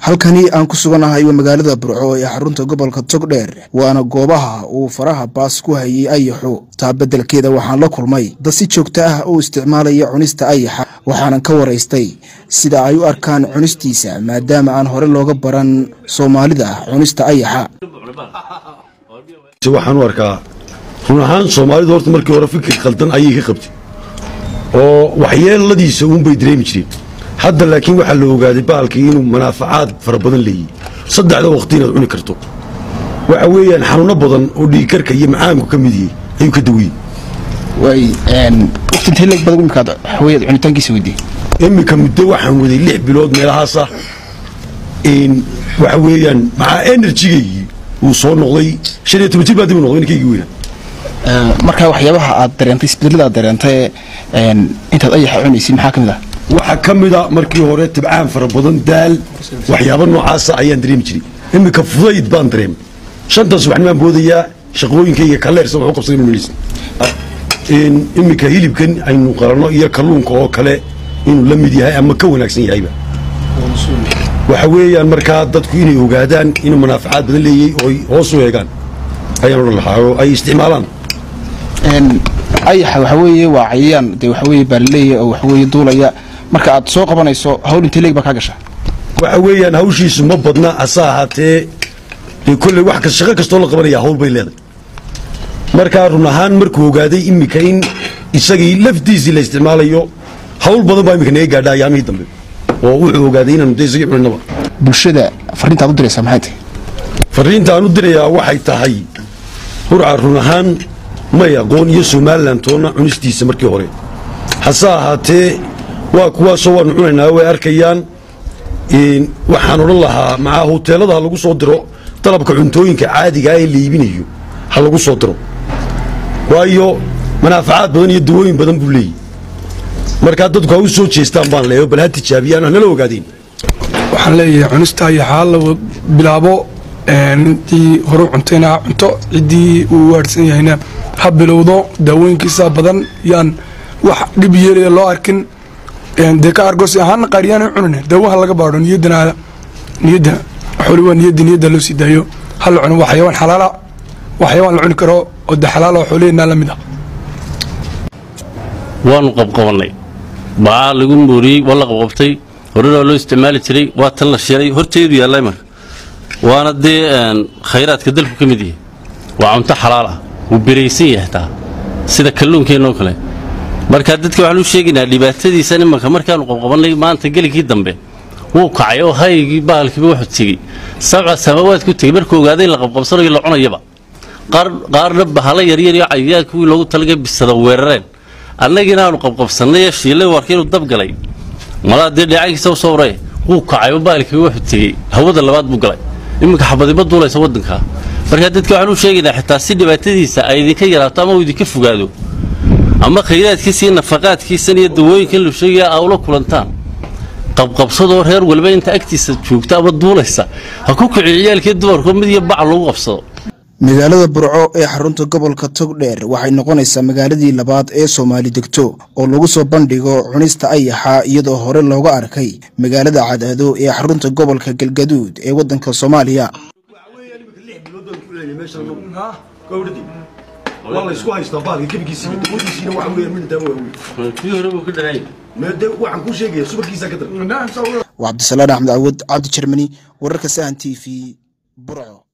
halkani aan ku suganahay waa magaalada burco ee xarunta gobolka togdheer waana goobaha uu faraha baas ku hayay ayaxu taa beddelkeeda waxaan la kulmay dad si joogto ah oo isticmaalaya cunista ayaxa waxaanan ka waraystay sida ay u arkaan cunistiisa maadaama aan hore looga baran soomaalida cunista ayaxa waxaan u arkaa run ahaan soomaalidu horta markii hore fikir khaldan ayay ka qabtay oo waxyeeladiisa uunbay dareemi jireen hadda laakiin waxaa la ogaaday baalkii inuu manaafacaad fara badan leeyahy saddexda waqti inaad cuni karto waxa weeyaan xanuuno badan oo dhiigkarka iyo macaamku ka mid yahay ayuu ka daweyey cunitaankiisa weydiy iminka muddo waxaan waday lix bilood meelahaasa waxa weeyaan maxaa enerjigaygii uu soo noqday shan iyo toban jir baa dib u noqday ninkaygii weynaa markaa waxyaabaha aad dareentay isbedelada aad dareentay intaad ayaxa cunaysid maxaa ka mid ah waxaa ka mida markii hore tibcaan fara badan daal waxyaaba noocaasa ayaan dareemi jiray iminka fudayd baan dareemay shantan subaxnimaan boodayaa shaqooyinkayga kaleersa waxu qabsaday mamaysa iminka hilibkan aynu qaranno iyo kalluunka oo kale inuu la mid yahay ama ka wanaagsan yahayba waxa weeyaan markaa dadku inay ogaadaan inuu manaafacaad badan leeyey oo ay hoos u eegaan ayaan odhan lahaa oo ay isticmaalaan ayaxa waxa weeye waa cayayaan dee waxa weye baalaleeya oo waxa weye duulaya marka aad soo qabanayso hawl intee leeg baa kaa gasha waxa weeyaan hawshiisu ma badna hase ahaatee dee kolley wax kas shaqo kastoo la qabanaya hawl bay leedahay markaa run ahaan markuu ogaaday iminka in isagii laftiisii la isticmaalayo hawl badan baa iminka naga gaadha ayaamihii dambe oo wuxuu ogaaday inaanu dee isagii cuninaba bulshada fariintaad u diraysaa maxay tahay fariintaan u dirayaa waxay tahay hurca run ahaan may aqoon iyo somalilan toonna cunistiisa markii hore hase ahaatee waa kuwaasoo waanu cunaynaa way arkayaan waxaan odhan lahaa maxaa hoteelada ha lagu soo diro dalabka cuntooyinka caadigaa ee la iibinayo ha lagu soo diro waayo manaafacaad badan iyo dawooyin badan buu leeyahy markaa dadku ha u soo jeestaan baan leeyo bal ha tijaabiyaan hanala ogaadeen waxaan leeyahay cunista ayaxaa la bilaabo intii horu cuntayna ha cunto ciddii uu waadhsan yahayna ha bilowdo daawooyinkiisa badan yaan wax dhib yeelaya loo arkin dee ka argosi ahaana qaariyaan cunin daawaha laga baadho niyadana niyadda xooli waa niyadda niyadda loo sii daayo ha la cuno waa xayawaan xalaala waa xayawaan la cuni karo oo de xalaala oo xooliheenaa la mid ah waanu qabqabannay bacaa lagu mooriyey waa la qabqabtay horena waa loo isticmaali jiray waa tan la sheelay horteedu yaalla imanka waana dee khayraadka dalku ka mid yahay waa cunto xalaal ah wuu beraysan yahay taa sida kalluunkeenoo kale markaa dadka waxaan u sheegaynaa dhibaatadiisan imanka markaanu qabqabannay maanta geligii dambe wuu kacay oo haygii bahalkiiba wuxuu tegey sabca samaawaad ku tegey markuu ogaaday in la qabqabsanayo la cunayaba qaarna bahala yaryar iyo cayayaan kuwii loogu talagay bisada weerareen annagiina aanu qabqabsannay ee shiillay warka inuu dabgalay malaa dee dheecaankiisa u sawree wuu kacay oo bahalkiiba wuxuu tegey hawada labaad buu galay iminka xabadiba duulaysa waddankaa markaa dadka waxaan u sheegaynaa xitaa si dhibaatadiisa ay idinka yaraato ama uu idinka fogaado ama khayraadkiisa iyo nafaqaadkiisan iyo dawooyinkan lu sheegaya aa ula kulantaan qabqabsadoo reer walba inta agtiisa joogta ama duulaysa ha ku kiciyo ciyaalkii dumarkoo mid iyo bac lagu qabsado magaalada burco ee xarunta gobolka togdheer waxay noqonaysaa magaaladii labaad ee soomaali degto oo lagu soo bandhigo cunista ayaxa iyadoo hore looga arkay magaalada cadaado ee xarunta gobolka galgaduud ee waddanka soomaaliya waa cabdisalaan axmed cawad cabdi jermani wararka sahan t v burco